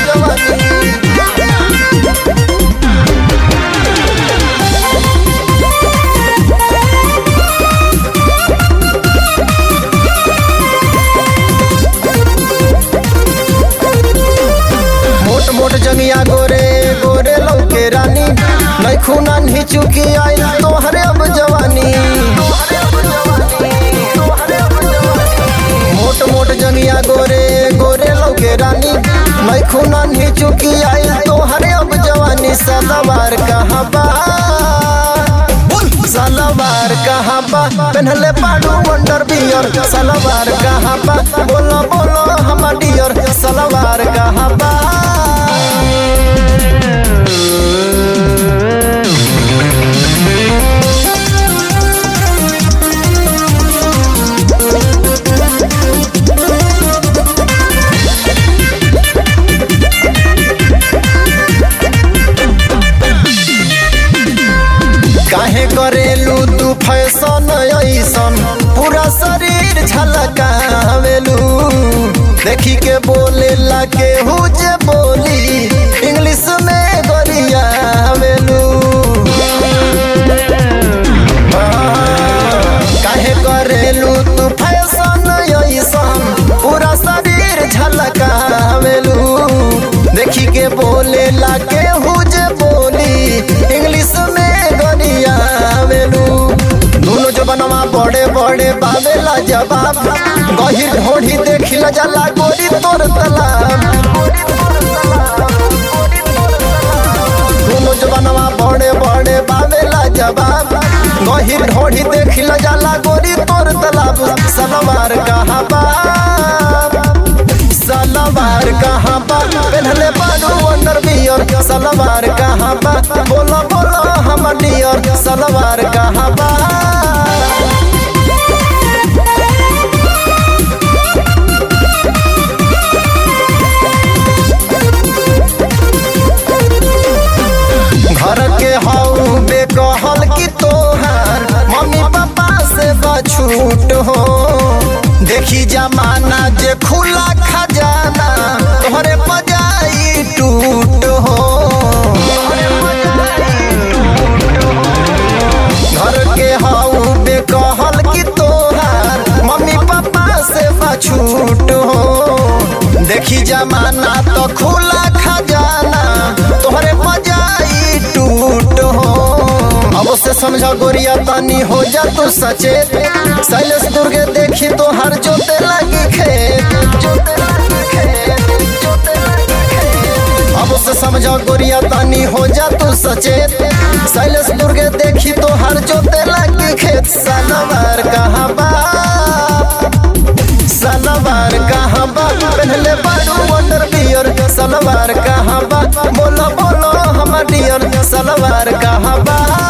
जवानी मोट मोट जंगिया गोरे गोरे लौके रानी नहीं खूना नहीं चुकी आई तोहरे अब जवानी मोट मोट जंगिया गोरे गोरे लौके रानी नहीं खूना नहीं चुकी आई तोहरे अब जवानी सदाबार कहाँ बा सलवार कहाँ बा पहनले पाडू वंडर बियर सलवार कहाँ बा बोलो बोलो हम डियर सलवार कहाँ बा काहे करेलू तू फैशन ऐसन पूरा शरीर झलकावेलू देखी के बोले ला के जे बोली इंग्लिश में गरियावेलू काहे करेलू तू फैशन ऐसन पूरा शरीर झलकावेलू देखी के बोले ला के जे बोली इंग्लिश में गरियावेलू दोनों जो बनवा बड़े बड़े बावेला जवाब गहिर ढोढ़ी देखिल जाला गोरी तोर तलाब दोनों जो बनवा बड़े बड़े बावेला जवाब गहिर ढोढ़ी देखिल जाला गोरी तोर तलाब सलवार कहाँ बा सलवार कहाँ बा पहनले बानू अंडर बियर सलवार कहाँ बा बोलो बोलो हम डियर सलवार कहाँ बा घर के हऊ बेकहल की तोहार मम्मी पापा से बछूट हो देखी जमाना जे खुला खजाना तोहरे पजाई टूट हो घर के हऊ बेकहल की तोहार मम्मी पापा से बछूट हो देखी जमाना तो खुला खजाना तोहरे पजाई टूट हो अब से समझा गोरिया तानी हो जा तू सचेत शैलेश दुर्गे देखी तो हर जोते लगी खेत जोते लगी खेत जोते लगी खेत अब से समझा गोरिया तानी हो जा तू सचेत शैलेश दुर्गे देखी तो हर जोते लगी खेत सलवार कहाँ बा सलवार कहाँ बा पहनले बाडू वंडर बियर सलवार कहाँ बा बोलो बोलो हम डियर सलवार कहाँ बा